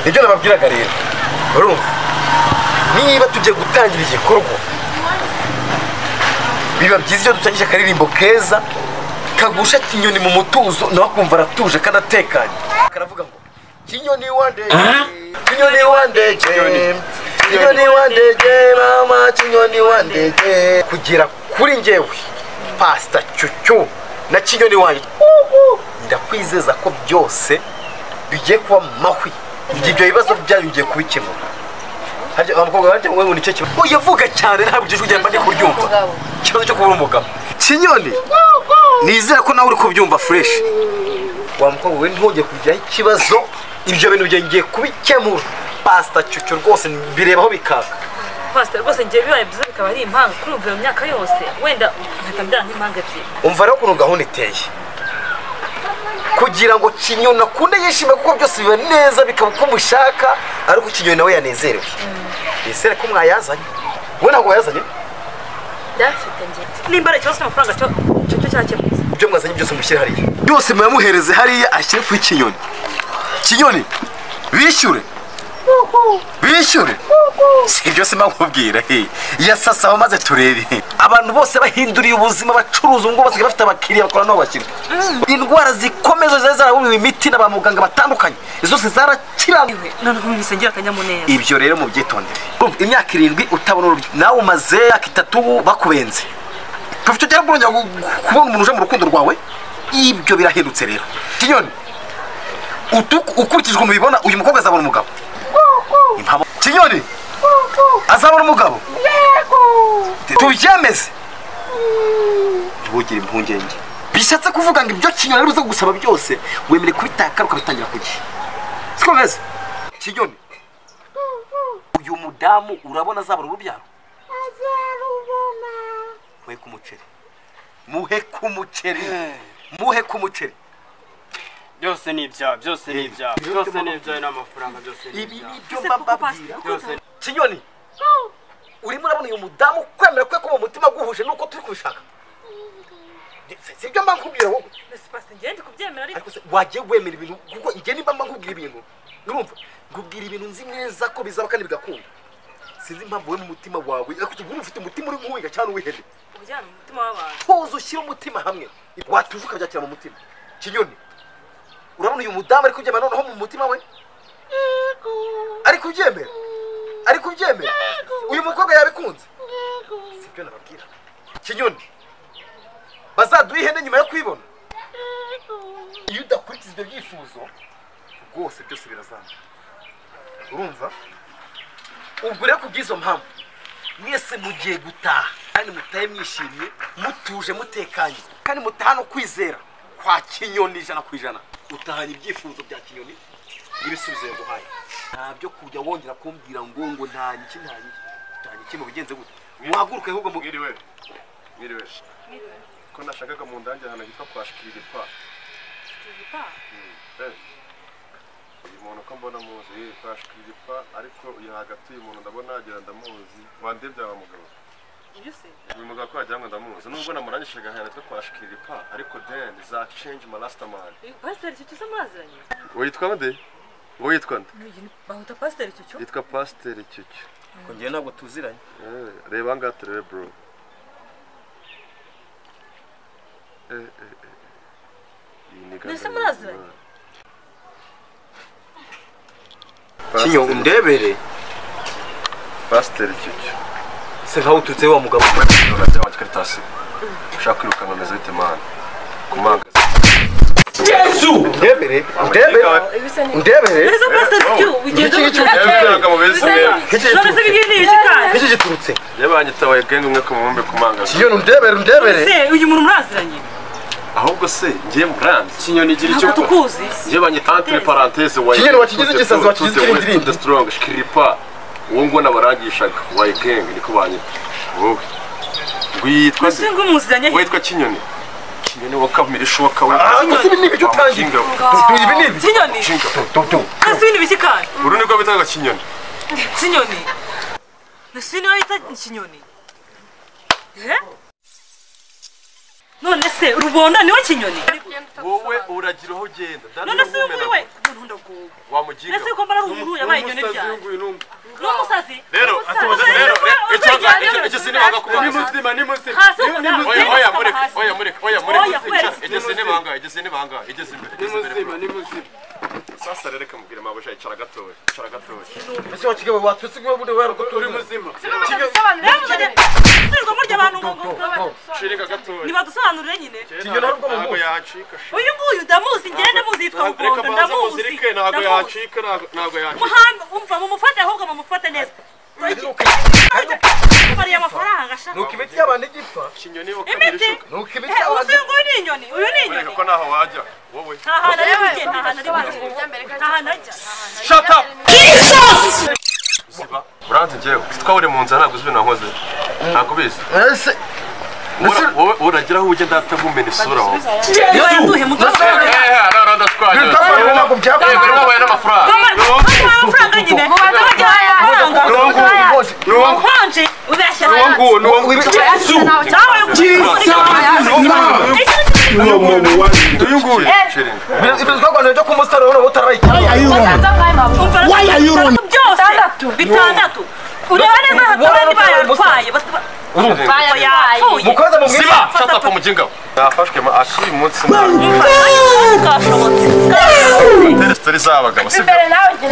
nibyo nababwiraga rero urumva niba tugiye gutangira igikorwa biba byiza iyo dutangije akaririmbo keza kagusha kinyoni mu mutuzo nawe akumva aratuje kandi atekanye karavuga ngo kinyoni wandege kinyoni wandege kinyoni wandege mama kinyoni wandege kugera kuri njyewe pasita cyucyu na kinyoni wanjye ndakwizeza ko byose bigiye kuba mu mahwi igihe ibyo bibazo byanyu bigiye kubikemura harya abakobwa barya wowe ngo nicyo kibazo oya vuga cyane ntabwo ijwi ryamba ndi kuryumva ikibazo cyo kubura umugabo kinyoni nizera ko nawe uri kubyumva fureshi wa mukobwa we ntujye kujyaho ikibazo ibyo bintu byanjye ngiye kubikemura pasita cyucyo rwose birebaho bikaka pasita rwose ngiye bibaye byiza bikaba ari impanga kuri ubu iyo myaka yose wenda nkahita mbyara nk'impanga ebyiri umva rero ukuntu gahunda iteye kugira ngo kinyoni akunde yishime kuko byose biba neza bikaba uko mushaka ariko kinyoni nawe yanezerewe nizere ko mwayazanye wowe ntabwo wayazanye ndayafite ngiye nimba ari ikibazo cy'amafaranga cyo cyo cyo cyakemutse ibyo mwazanye byose mushyire hariya byose muyamuhereze hariya ashyire kuri kinyoni kinyoni bishyure bishyure si byose mubwira yasasa aho maze turebe abantu bose bahinduriye ubuzima bacuruza ubu ngubu basigaye bafite abakiriya bakora nabo bashyira indwara zikomeye zose zari zaraburiwe imiti na ba muganga batandukanye izo zose zarakiraniwe noneho mu misengera akanyamuneza ibyo rero mubyitondere Urumva, imyaka irindwi utabona urubyaro nawe umaze imyaka itatu bakubenze kuva icyo gihe wongera kubona umuntu uje mu rukundo rwawe ibyo birahindutse rero kinyoni utu- ukurikije ukuntu ubibona uyu mukobwa azabona umugabo Impamo- kinyoni azabona umugabo tubyemeze ntibugire impungenge bishatse kuvuga ngo ibyo kinyoni ari buze gusaba byose wemere kubitaka ukabitangira ku gihe siko bimeze kinyoni uyu mudamu urabona azabona urubyaro muhe ku muceri muhe ku muceri muhe ku muceri byose ni ibyaha byose ni ibyaha Ibyo byose ndimo ni ibyaha n'amafaranga byose ni ibi ibyaha ni byo Ese mba koko mbabwira pastor, byose kinyoni urimo urabona uyu mudamu kwemera kwe ko mu mutima guhuje nuko turi kubishaka Si- si ibyo mba nkubwira wowe mbese pasita ngiye ndi kubyemera ariko ariko se wagiye wemera ibintu kuko njye nimba mba nkubwira ibintu urumva nkubwira ibintu nzi neza ko bizaba kandi bigakunda sinzi impamvu wowe mu mutima wawe ariko ubu ufite umutima uri nk'uwiga cyangwa uwihene ujyana mu mutima w'abantu tuzi ushyire umutima hamwe watuza ukabyakira mu mutima kinyoni urabona uyu mudamu ari kubyemera noneho mu mutima we ari kubyemera ari kubyemera uyu mukobwa yabikunze si byo nababwira kinyoni bazaduha ihene nyuma yo kwibona iyo udakurikiza ibyo byifuzo rwose byose birazamura urumva ubwo rero ku bw'izo mpamvu mwese mugiye gutaha kandi mutahe mwishimye mutuje mutekanye kandi mutaha no kwizera kwa kinyoni ijana ku ijana utahanye ibyifuzo bya kinyoni n'ibisubizo yaguhaye nta byo kujya wongera kumbwira ngo ngo ntanye iki ntanye iki utahanye iki mubigenze gute muhaguruke ahubwo mu mwiriwe mwiriwe ko nashakaga mu ndange ahantu hitwa kwa shikiripa uyu muntu ko mbona muzi yiri kwa shikiripa ariko uyu hagati uyu muntu ndabona agira ndamuzi wandebye aba mugabo ibyo se uyu mugabo ko wagira ngo ndamuzi nubwo namurangishije ahantu hitwa kwa shikiripa ariko then za change my last man uyu pasiteri cyo cyo mwaziranye witwa nde witwa nde Uyu- bahuta pasiteri cyo cyo yitwa pasiteri cyucyo kongera ntabwo tuziranye Eh, reba aha ngaha turebe bro Eh, eh, eh. Iyi ni Mbese gahunda muraziranye? y'Imana. kinyo Pasiteri- undebere pasiteri cyucyo se nkaho uturutse wa mugabo urajya wa karitasi ushaka kwirukanka ameze bite mani kumagaza undebere undebere undebere mbese pasiteri cyo ugenda Iki- iki- iki- ugenda none se biriya ni ibiki kandi iki giturutse yabanyitabaye genge umwe ku mubumbe kumagaza kinyoni undebere undebere se uyu muntu mwaziranye ahubwo se ngiye muranze kinyoni igira icyo ntabwo tukuzi Je banye entre parenthèse wa Kinyo, wakigize igisazi, wakigize ikirindiri. the strong shkiripa uwo ngo nabarangishaga wa gang niko banye wowe witwa mbese ngo muziranye witwa kinyoni kinyoni wakamira ishoka we gusa ibi ni ibyo utangira Kinga we. ibi ni ibi kinyoni Kinga we. mbese ibi ni ibiki kandi uru niko bitaga kinyoni kinyoni mbese uyu niwe bita kinyoni Eh? none se rubona niwe kinyoni wowe uragira aho ugenda none se uyu nguyu we nkunda guhuga wamugiga mbese yuko mbara ari umuntu yabaye inyoni n'umusazi byanjye w'inguyu n'umwe ni umusazi Rero, atubuze- rero, icyo- icyo- icyo sinibanga kuba- ni muzima ni muzima Hasi Ni- ni ukunda- muzima. oya oya Ugomba mureke hasi. oya mureke oya Oya, kubera mureke iki? igeze ni bangahe igeze ni bangahe igeze imbere ni igeze imbere muzima ni muzima sasa rero reka mubwire mabuja icara gatoya icara gatoya ese wakigawe watutse ngo bude uri waraguturimo muzima rero muzajya turirwamo ry'abantu ngo ngo ngo- shirika gatoya ntibadusobanurire nyine Kinyo ntabwo mu ntabwo muzi. yacika sha. uyu nguyu ndamuzi ngende muzi yitwa reka bugondo banze ndamuzi muzirike ntabwo ndamuzi yacika ntabwo- ntabwo yacika muhanga umva mumufate ahubwo mumufate neza mariye amafaranga shaka nuko imiti y'abantu igipfa kinyo niba ukamira imiti ishuka nuko imiti Eh, uyu y'abantu nguyu ni inyoni uyu ni reka inyoni ko ntaho wajya wowe nta hantu ari bujye nta hantu ari bujye nta hantu ajya shut up ziba uranzi njyewe ko uri mu nzira ntabwo uzi ibintu nkoze ntabwo ubizi ese Wowe- wowe uragira aho ujya ndahita ngumena isura wowe ntibayanduhe mudusobanurire bitabaye ntabwo byakora amafaranga nyine nabajya amafaranga nkonje ubeshya nawe ibintu twaganira byo kumusaruro noneho utarayikiye Why are you running? Bitandatu. Bitandatu. Ureba neza hakaba ari bayarwaye. Yapfuye. mukoze mu mwiza nafashwe ma akiri munsi Kashobotse. sitori z'abagabo sibyo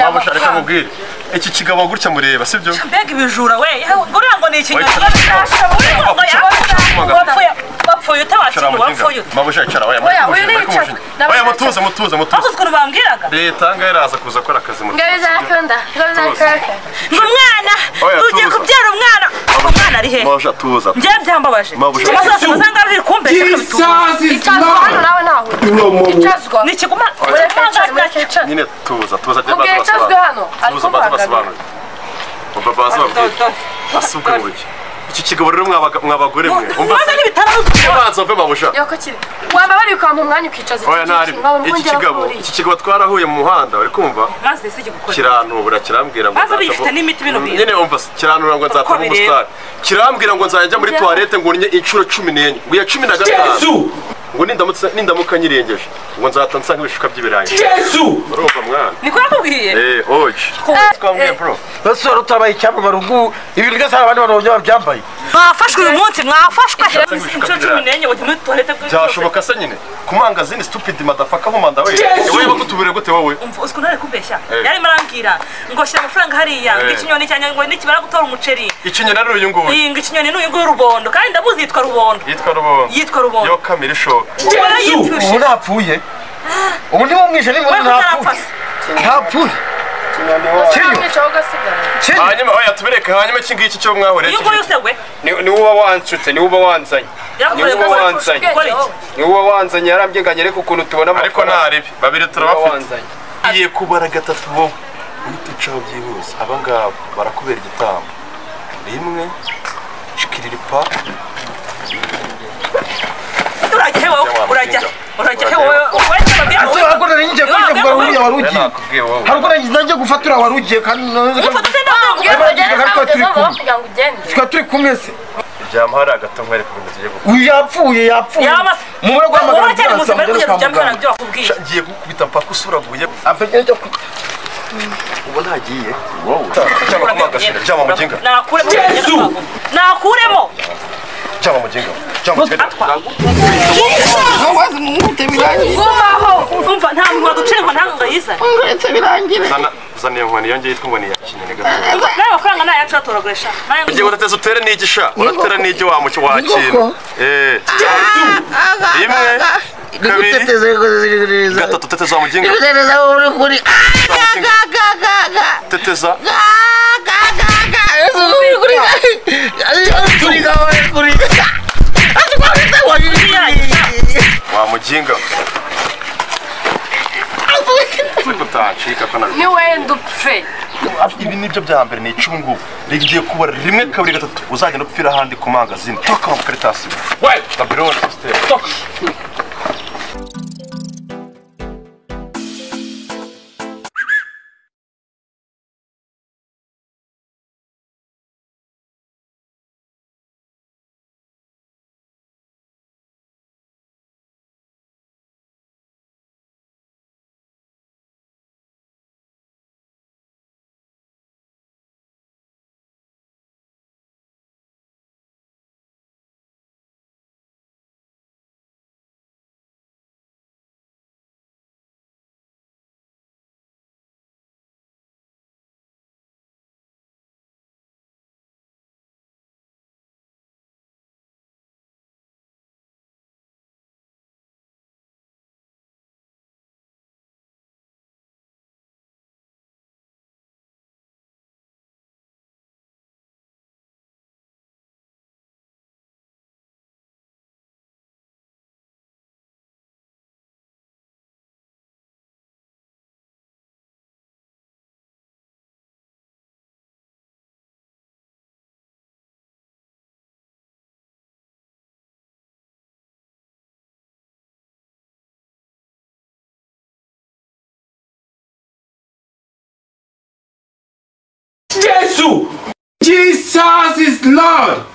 wabasha reka mubwire iki kigabo gutya mureba sibyo Mbega ibijura we. Uriya ngo ni ikinyoni. Uriya ngo yapfuye. Wapfuye. Wapfuye utabakinu. Wapfuye uta. mabusha icara oya Oya, uyu ni mutuze icacu. Ndabona oya mutuze mutuze mutuze Wakoze ukuntu bambwiraga? leta ngaho iraza kuza akora akazi mutuze Ngo umwana. Oya, Ugiye tuza. kubyara umwana. Umwana ari he? mabusha tuza Njyewe byambabaje. Mabuja. Amasaziro masanga biri kumbeshya kabituma. Ni ikiguma. nyine tuza tuza ajya Mubwire baza icazwe hano, basobanura ariko tuza baza muhagarare. basobanura umva baza babwira asubwe buryo iki kigabo rero mwabaga- mwabagore mwe umva Ubanza n'ibitaro. banza umve mabusha waba bari kwampa umwanya ukicaza oya ntari iki kigabo iki kigabo twarahuye mu muhanda uri kumva Maze si gukora. kiranubura kirambwira ngo Maze nzaza bifite mu- n'imiti bino bintu. nyine umva kiranura ngo nzata mu bireba. busitani kirambwira ngo nzajya muri Njya- toilette ngo urnye inshuro cumi n'enye ngo iya cumi na gatanu ngo nindamutse nindamuka nyirengeje ngo nzata nsa nk'ibishuka by'ibirayi urumva mwana Niko yakubwiye. eh oji twambwiye bro bose wari utarabaye icyambu barungu ibintu byose hari abandi bantu bagiye babyambaye mwafashwe uyu munsi mwafashwe inshuro bibiri. cumi n'enye ngo muri tuwarete bw'inshuro byashoboka se nyine ku mangazini stupid madafaka nkumanda we wowe bakutubure gute wowe umva uzi ukuntu ari kubeshya Eh. yarimo arambwira ngo shyira amafaranga hariya ngo Eh. ikinyoni cyanjye ngo nikimara gutora umuceri ikinyina rero uyu nguyu iyi ngo ikinyoni ni uyu nguyu rubondo kandi ndamuzi yitwa rubondo yitwa rubondo yitwa rubondo yo kamera ishoka ubu ubu arayipfushe ntapfuye ubu ni wo mwishe ni we ntapfuye mutarapfasa ntapfuye kinyo kinyo hanyuma oya tubereke hanyuma iki ngiki cyo mwahoreye uyu nguyu se we Ni- ni uba wanshutse ni uba wanzanye yakubereye Niwe gukora wanzanye. gukora iki ni uba wanzanye yarambye ngo anyereke ukuntu tubona ariko ntaribi babiri uba turabafite wanzanye Iye kubara gatatu wowe uhita ucaho byihuse aba ngaba barakubera igitambo rimwe shikiriripa urajya he wowe urajya he? urajya he wowe wowe ntibabwira ase wowe hari ubwo nari ngiye kwinjira kugira ngo uriya wari rero ugiye nakubwiye wowe hari ubwo nari ngiye gufatura wari ugiye kandi umufata utenda Niwe wanjye ariko turi kumwe. kugira ngo ugende tukaba turi kumwe se ryama hari agato nkwereka ibintu tugiye gukora uyu yapfuye yapfuye Yamase. mu bwo guhamagara wowe cyane muzima ariko mugera ugenda kwa ujya muganga mbona ibyo bakubwiye ngiye gukubita mpaka usuraguye afite icyo ku- ubu ntagiye wowe cyangwa kumagashira cyangwa muginga nakuremo nakuremo cyangwa muginga cyangwa muginga gumaho umva nta muntu waducirwa ntabwo ngo yizane zana zana iyo nkoni yongeye twumva ya kinini gato nawe amafaranga nayo yacu aturagurisha nayo igihe udateze utere n'igisha uratera n'igi wa muki wa kintu eh rimwe kabiri gatatu teteza wa muginga teteza wa muginga utancika ko nabi ni wenda upfe ibi nibyo bya mbere ni icumu ngubu rigiye kuba rimwe kabiri gatatu uzagenda upfira ahandi ku mangazini toka makaritasi babironi sisiteme two. Jesus is Lord.